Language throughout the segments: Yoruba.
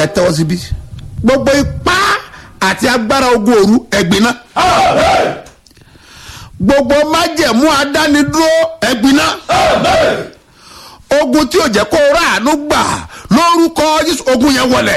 ẹ tẹ́wọ́ síbí gbogbo ipá àti agbára ogun òru ẹ̀gbin náà gbogbo májẹ̀mú adánidúró ẹ̀gbin náà ogun tí ò jẹ́ kó ráàánú gbà lórúkọ Jésù ogun yẹn wọlẹ̀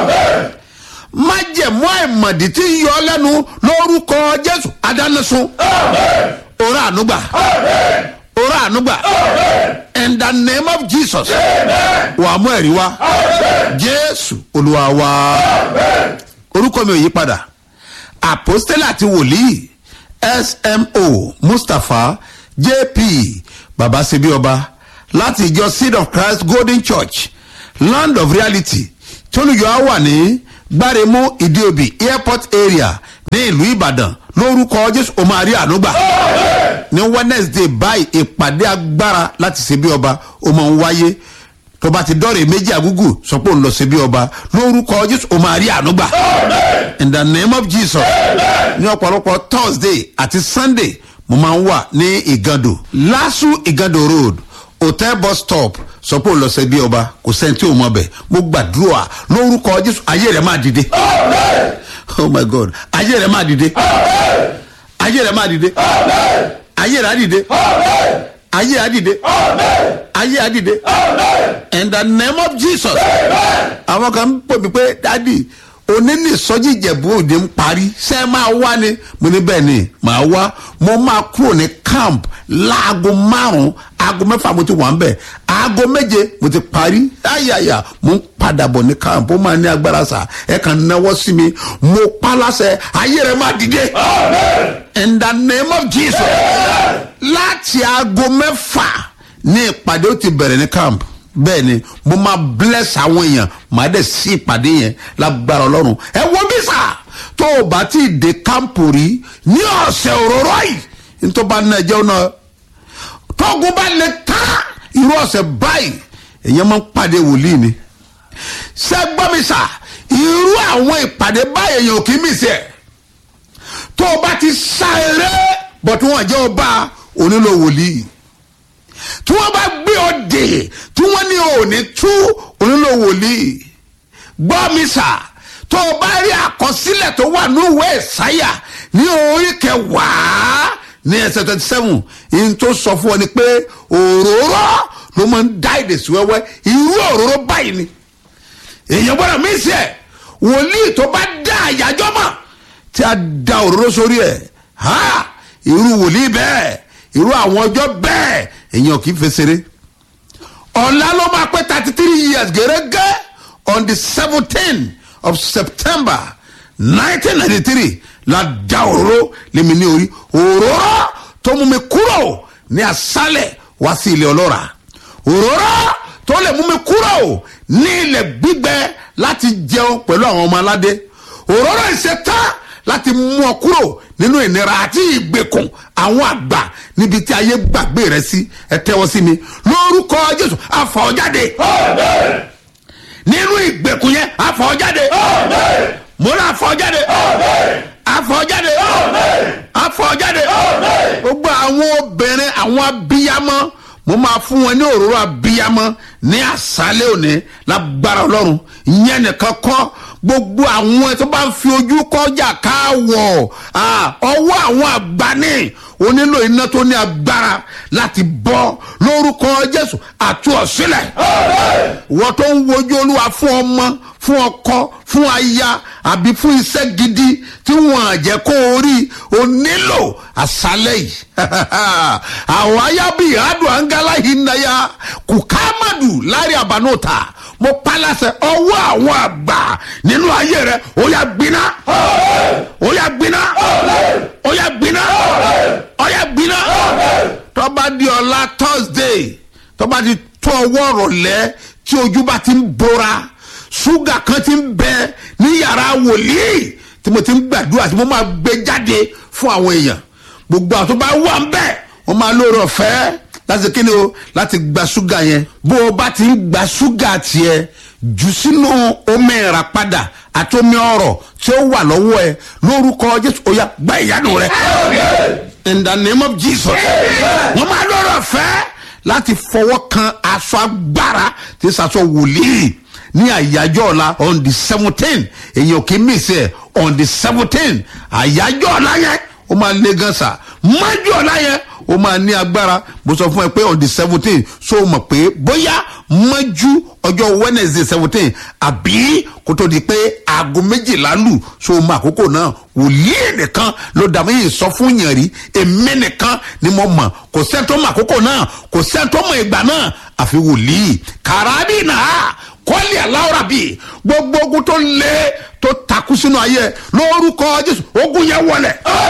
májẹ̀mú àìmọ̀dí tí ń yọ lẹ́nu lórúkọ Jésù adánisun òrà ànúgbà òrà ànúgbà in the name of Jesus wà á mú ẹ̀rí wá Jésù Olúwa wa orúkọ mi ò yí padà àpọ́stélà àti wòlíì smo mustapha jp babasebi ọba láti ìjọ seed of christ golden church land of reality tólùyọ á wà ní gbáremú ìdíòbí airport area ní ìlú ìbàdàn lórúkọ jésù ó máa rí ànúgbà ní wednesday báyìí ìpàdé agbára láti ṣe bí ọba ó máa ń wáyé tó bá ti dọ́rẹ̀ méjì àgúgù sọ pé òun lọ sí bí ọba lórúkọ jésù ó máa rí ànúgbà in the name of jesus ní ọ̀pọ̀lọpọ̀ thursday àti sunday mo máa ń wà ní ìgàndò lásù ìgàndò road hotel bus stop sọ pé òun lọ sí bí ọba kò sẹ́ni tí ò mọ̀ bẹ̀ mo gbàdúrà lórúkọ jésù ayé rẹ̀ máa dìde oh my god ayé rẹ̀ máa dìde ayé rẹ̀ máa dìde ayé rẹ̀ á dìde ayé á dìde ayé á dìde in the name of jesus àwọn kan ń pè mí pé dádì onílì sọjí ìjẹ̀bú òde ń parí ṣé ẹ máa wá ni mo ní bẹ́ẹ̀ ni màá wá mo máa kúrò ní camp láago márùn-ún aago mẹ́fà mo ti wà ń bẹ̀ aago méje mo ti parí ayaya mo ń padà bọ̀ ní camp ó máa ní agbára sà ẹ kàn náwó sí mi mo pa láṣẹ ayé rẹ máa dìde in the name of jesus láti aago mẹ́fà ní ìpàdé ó ti bẹ̀rẹ̀ ní camp bẹ́ẹ̀ ni mo máa bless àwọn èèyàn màá dẹ̀ sí ìpàdé yẹn lágbára ọlọ́run ẹ wo bí sà tó o bá ti dé kámpù rí ní ọ̀sẹ̀ òróró yìí nítorí bá ná ẹjẹ́ náà tóògùn bá lè ká irú ọ̀sẹ̀ báyìí èèyàn máa ń pàdé wòlíì ni ṣé gbọ́ mi sà irú àwọn ìpàdé báyìí èèyàn ò kì í mì sí ẹ̀ tó o bá ti sá eré bọ̀ tí wọ́n jẹ́ ọba onílò wòlíì tí wọ́n bá gbé ọ dè tí wọ́n ní òní tú onílò wòlíì gbọ́ mi sà tó o bá rí àkọsílẹ̀ tó wà ní ìwé ìsáyà ní orí kẹwàá ní ẹsẹ̀ twenty seven yìí tó sọ fún ọ ni pé òróró ló máa ń dá èdè sí wẹ́wẹ́ irú òróró báyìí ni èèyàn gbọ́dọ̀ mí sí ẹ̀ wòlíì tó bá dá àyájọ́ mọ̀ tí a da òróró sórí ẹ̀ ha irú wòlíì bẹ́ẹ̀ irú àwọn ọjọ́ bẹ́ẹ̀ èèyàn kì í fẹsẹ̀rẹ́ ọ̀la ló máa pé thirty three years gẹ́gẹ́ on the seventeen of september nineteen ninety three la da òróró lèmi ní orí òróró tó mú mi kúrò ní asálẹ̀ wá sí ilẹ̀ ọlọ́ra òróró tó lè mú mi kúrò ní ilẹ̀ gbígbẹ láti jẹun pẹ̀lú àwọn ọmọ aládé òróró ìṣetán láti mú ọ kúrò nínú ìnira àti ìgbèkùn àwọn àgbà níbi tí ayé gbàgbé rẹ sí ẹ tẹ́wọ́ sí mi lórúkọ jésù àfọ̀jáde nínú ìgbèkùn yẹn àfọ̀jáde mo ní àfọ̀jáde àfọ̀jáde àfọ̀jáde gbogbo àwọn obìnrin àwọn abiyamọ mo máa fún wọn ní òróró abiyamọ ní àṣálẹ́ òní lágbára ọlọ́run ìyẹn nìkan kọ́ gbogbo àwọn tó bá ń fi ojú kọjá káwọ̀ ọwọ́ àwọn àgbáni onílò iná tó ní agbára láti bọ́ lórúkọ jésù àti ọ̀sílẹ̀ wọ́n tó ń wojú olúwa fún ọmọ fún ọkọ fún aya àbí fún iṣẹ́ gidi tí wọ́n á jẹ́ kó o rí o nílò àṣálẹ̀ yìí àwọn ayábí ìhádùn angala yìí náyà kùkámàdù lárí àbánúta mo palasẹ ọwọ́ àwọn àgbà nínú ayé rẹ ó yà gbiná ó yà gbiná ó yà gbiná ó yà gbiná tọ́ba di ọ̀la thursday tọ́ba di tó ọwọ́ rọ̀lẹ́ tí ojú bá ti ń bora ṣúgà kan ti ń bẹ ní yàrá wòlíì tí mo ti ń gbàdúrà tí mo máa gbé jáde fún àwọn èèyàn gbogbo àwọn tó bá wà ń bẹ wọn máa lóore ọ̀fẹ́ láti kíni o láti gba ṣúgà yẹn bó o bá ti ń gba ṣúgà tiẹ̀ jù sínú omi ìràpadà àti omi ọrọ̀ tí ó wà lọ́wọ́ ẹ lórúkọ jésù ó yá gba ìyanu rẹ in the name of jesus wọn máa lóore ọ̀fẹ́ láti fọwọ́ kan aṣọ agbára tí sàṣọ wòlíì ní àyájọ́ ọ̀la on the seventeen èyàn kì í miss ẹ̀ on the seventeen àyájọ́ ọ̀la yẹn ó máa lé gan sa májú ọ̀la yẹn ó máa ní agbára mo sọ fún ẹ pé on the seventeen so o mọ̀ pé bóyá májú ọjọ́ wednesday seventeen àbí kó tó di pé aago méjìlá lù so o mọ àkókò náà wòlíì nìkan ló dàbí yìí sọ fún yàn rí èmi nìkan ni mo mọ̀ kò sẹ́ńtọ́ mọ àkókò náà kò sẹ́ńtọ́ mọ ìgbà náà àfi wòlíì kàràbì náà kọ́lì aláwọ̀rà bíi gbogbo ogun tó lé tó takú sínú ayé lórúkọ jésù ogun yẹn wọlé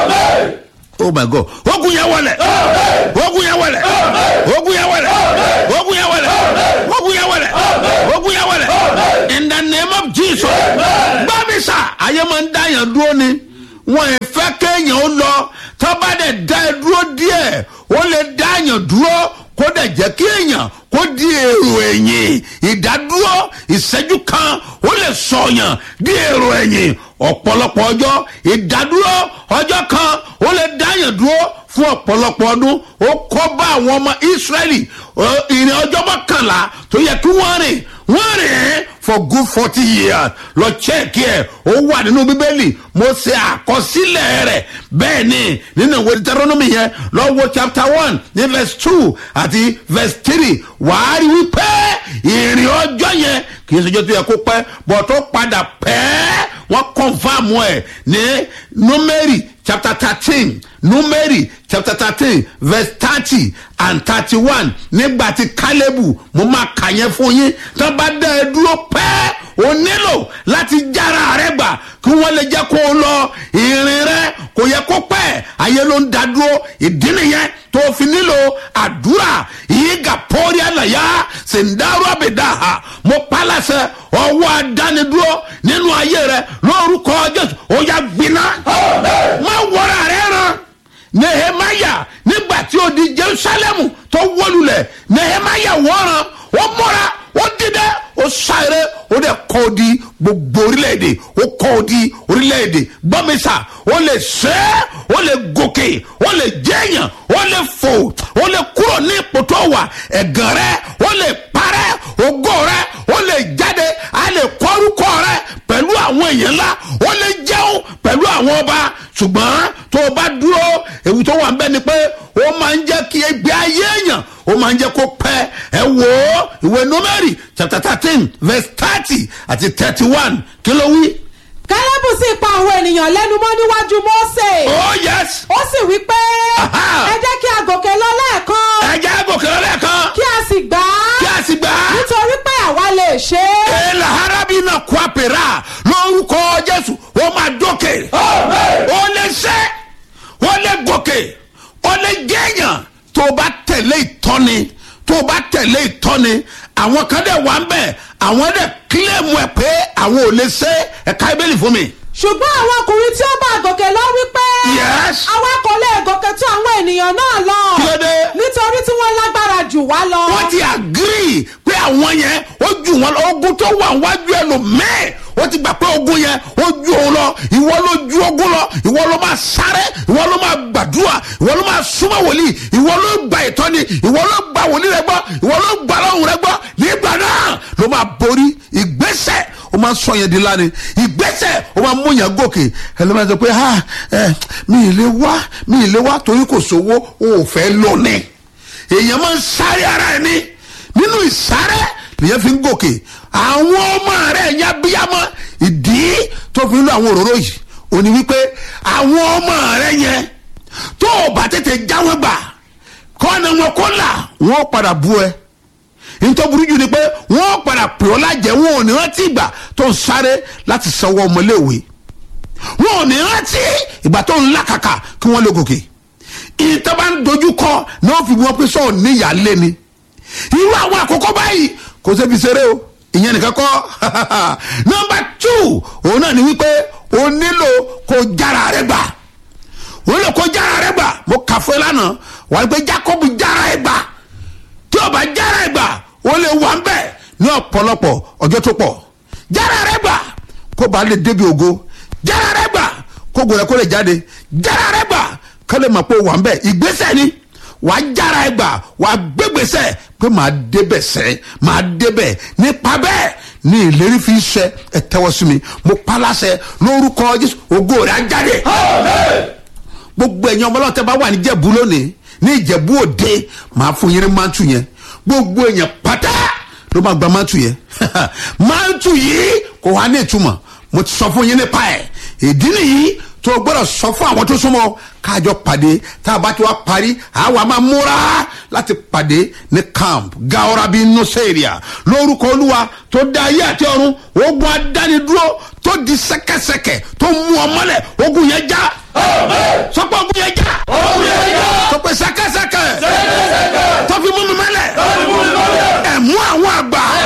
oh my god ogun yẹn wọlé ogun yẹn wọlé ogun yẹn wọlé ogun yẹn wọlé ogun yẹn wọlé ogun yẹn wọlé in the name of jesus gbàmísà ayé máa ń dá yàn dúró ni wọn ì fẹ́ kéèyàn ó lọ tọ́ba dẹ̀ dá ẹ dúró díẹ̀ ó lè dá yàn dúró kó dẹ̀ jẹ́ kí èèyàn kó di èrò ẹ̀yìn ìdádúró ìṣẹ́jú kan ó lè sọ̀yàn di èrò ẹ̀yìn ọ̀pọ̀lọpọ̀ ọjọ́ ìdádúró ọjọ́ kan ó lè dáyàn dúró fún ọ̀pọ̀lọpọ̀ ọdún ó kọ́ bá àwọn ọmọ ìsírẹ́lì ìrìn ọjọ́ mọ́kànlá tó yẹ kí wọ́n rìn wọ́n rìn for good forty years lọ chẹ́ẹ̀kì ẹ̀ ó wà nínú bíbélì mo ṣe àkọsílẹ̀ rẹ̀ bẹ́ẹ̀ ni nínú ìwé deuteronomy yẹn lọ́wọ́ chapter one ní verse two àti verse three wàá rí wípé ìrìn ọjọ́ yẹn kì í ṣe ọjọ́ tó yẹ kó pẹ́ bọ̀ tó padà pẹ́ wọ́n confam ẹ̀ ní numeri chapter thirteen numeri chapter thirteen verse thirty and thirty-one nígbà tí kálẹ́bù mo máa kà yẹn fún yín tó bá dá ẹ dúró pẹ́ o nílò láti jára rẹ gbà kí wọ́n lè jẹ́ kó o lọ ìrìn rẹ kò yẹ kó pẹ́ ayé ló ń da dúró ìdí nìyẹn tó fi nílò àdúrà ìyíga pọ́ọ́rí àlàyé sèǹdàrú àbẹ̀dàhà mo pálásẹ ọwọ́ adánidúró nínú ayé rẹ lórúkọ jésù ó yà gbiná má wọra rẹ ràn nehemaya nígbà tí ó di jerusalemu tó wọlulẹ̀ nehemaya wọ́ran ó mọ́ra ó dídẹ́ ó sáré ó dẹ̀ kọ́ ọ di gbogbo orílẹ̀-èdè ó kọ́ ọ di orílẹ̀-èdè gbọ́mísà ó lè ṣe é ó lè gòkè ó lè jẹ́yàn ó lè fò ó lè kúrò ní ipò tó wà ẹ̀gàn rẹ ó lè parẹ́ ògo rẹ ó lè jáde á lè kọ́rúkọ rẹ pẹ̀lú àwọn èèyàn ńlá ó lè jẹun pẹ̀lú àwọn ọba ṣùgbọ́n tó o bá dúró ewu tó wà ń bẹ́ ni pé ó máa ń jẹ́ kí ẹgbẹ́ ayé èèyàn ó máa ń jẹ́ kó pẹ́ ẹ wò ó ìwé nọ́mẹ́rì chapter thirteen verse thirty àti thirty one kí ló wí. kálẹ́bù sì pa àwọn ènìyàn lẹ́nu mọ́ níwájú mọ́sẹ̀. oh yes. ó sì wí pé Aha. ẹ jẹ́ kí a gòkè lọ lẹ́ẹ̀kan ẹ jẹ́ gòkè lọ́lẹ́kan kí a sì gbà á kí a sì gbà á. nítorí pé àwa lè ṣe é. èèlà harabi náà kó àpèrà lórúkọ jésù ó máa dókè. ó lè ṣe ó lè gòkè ó lè jẹ́yàn tó o bá tẹ̀lé ìtọ́ni tó o bá tẹ̀lé ìtọ́ni àwọn kan dẹ̀ wà ń bẹ̀ àwọn dẹ̀ kílẹ̀mù ẹ̀ pé àwọn ò lè ṣe ẹ̀ka ibélì fún mi. ṣùgbọ́n àwọn ọkùnrin tí ó bá gòkè lọ wí pé Yes. àwa kò lè gòkè tó àwọn ènìyàn náà lọ Kí ló dé? nítorí tí wọ́n lágbára jù wá lọ. wọ́n ti agree pé àwọn yẹn ó ju wọn lọ ogun tó wà wájú ẹ lò mẹ́ẹ̀ ó ti gbà pé ogun yẹn ó ju òun lọ ìwọ ló ju ogun lọ ìwọ ló máa sáré ìwọ ló máa gbàdúrà ìwọ ló máa súnmọ́ wòlíì ìwọ ló gba ìtọ́ni ìwọ ló gba wòlíì rẹ gbọ́ ìwọ ló gba lọ́hùn rẹ gbọ́ nígbà náà ló máa borí ìgbésẹ̀ ó máa sọ yẹn di lánìí ìgbésẹ̀ ó máa mú yẹn gòkè ẹlẹ́mọ̀ sọ pé ha ẹ mi ì lè wá mi ì lè wá torí kò sówó o ò fẹ́ lọ ní èèyàn máa ń sáré ara ẹ ní nínú ìsáré lèyàn fi ń gòkè àwọn ọmọ rẹ ẹ̀yà bíyàmọ ìdí tó fi ń lo àwọn òróró yìí ò ní wípé àwọn ọmọ rẹ yẹn tó o bá tètè jáwé gbà kọ́ni wọn kó là wọ́n padà bú ẹ nítorí burú jù ni pé wọ́n padà pè ọ́ lájẹ́ wọn ò ní rántí ìgbà tó ń sáré láti sanwó ọmọléèwé wọn ò ní rántí ìgbà tó ń làkàkà kí wọ́n lè gòkè ìtọ́ba ń dojú kọ náà fi wọ́n pé sọ̀rọ̀ níyàlé ni irú àwọn àkókò báyìí kò sẹ́bi ṣeré o ìyẹn nìkan kọ́ nọmba two òun náà ni wípé o nílò kó jára rẹ gbà o nílò kó jára rẹ gbà mo kà fún ẹ lánàá wà á gbé jacob jára ẹ gbà tí o bá jára ẹ gbà o lè wà ń bẹ̀ ní ọ̀pọ̀lọpọ̀ ọjọ́ tó pọ̀ jára rẹ gbà kó ba lè débi ògo jára rẹ gbà kó gbọdọ̀ kó lè jáde jára rẹ gbà kó lè mọ̀ pé o wà ń bẹ̀ ìgbésẹ̀ ni wàá jára ẹ gbà wàá gbégbèsè pé màá débẹ̀ sẹ́ màá débẹ̀ nípa bẹ́ẹ̀ ní ìlérí fi ṣẹ ẹ tẹ́wọ́ sí mi mo pa láṣẹ lórúkọ jésù ògo rẹ̀ á jáde gbogbo ẹ̀yin ọmọ ọlọ́tẹ̀ bá wà ní ìjẹ̀bú lónìí ní ìjẹ̀bú òde màá fún yín ní mántù yẹn gbogbo èèyàn pátá ló máa gba mántù yẹn mántù yìí kò wá ní ìtumọ̀ mo ti sọ fún yín nípa ẹ̀ ìdí nìyí tó o gbọ́dọ̀ sọ fún àwọn tó súnmọ́ káàjọ pàdé tá a bá ti wá parí àwa máa múra láti pàdé ní camp gaorabi nuseria lórúkọ olúwa tó dá ayé àti ọ̀run ogun adánidúró tó di sẹ́kẹ́sẹ́kẹ́ tó mú ọ mọ́lẹ̀ ogun yẹn já sọ pé